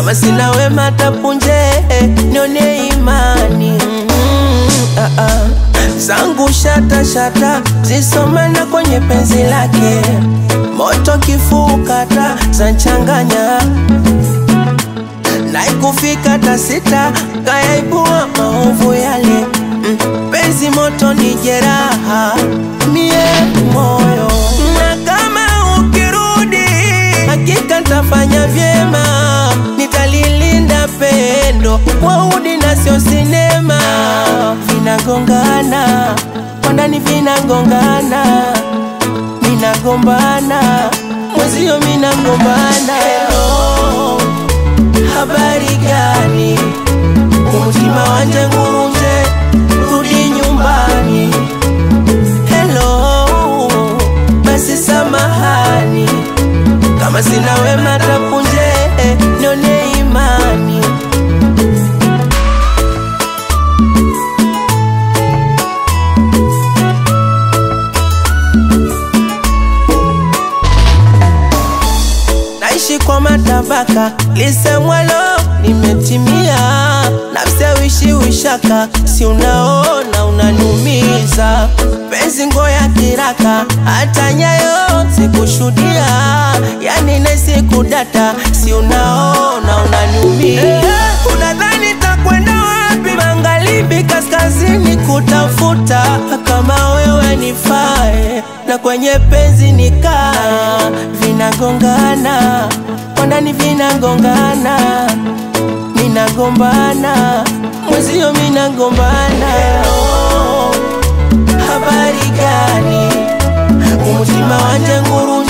kama sina wema tapunje nione imani mm, ah, ah. zangu shata shata zisomana kwenye penzi lake moto kifukata zanchanganya naikufika tasita kayaibua maovu yale mm, penzi moto ni jeraha mie moyo na kama ukirudi hakika ntafanya vyema nitalilinda pendo waudi na sio sinema vinagongana kwa ndani vinagongana minagombana mwezio minagombana Hello, habari gani umutima wanje ngurunje rudi nyumbani Hello, basi samahani kama sina wema tapunje nione imani naishi kwa matabaka lisemwalo limetimia nafsi awishi wishaka si unaona unaniumiza penzi ngoya kiraka hata nyayo sikushudia yani nesikudata si unaona unaniumiza unadhani takwenda wapi magharibi kaskazini kutafuta kama wewe nifae na kwenye penzi nikaa vinagongana kwa ndani vinagongana minagombana mwezio minagombana Hello, habari gani umutima wanje nguru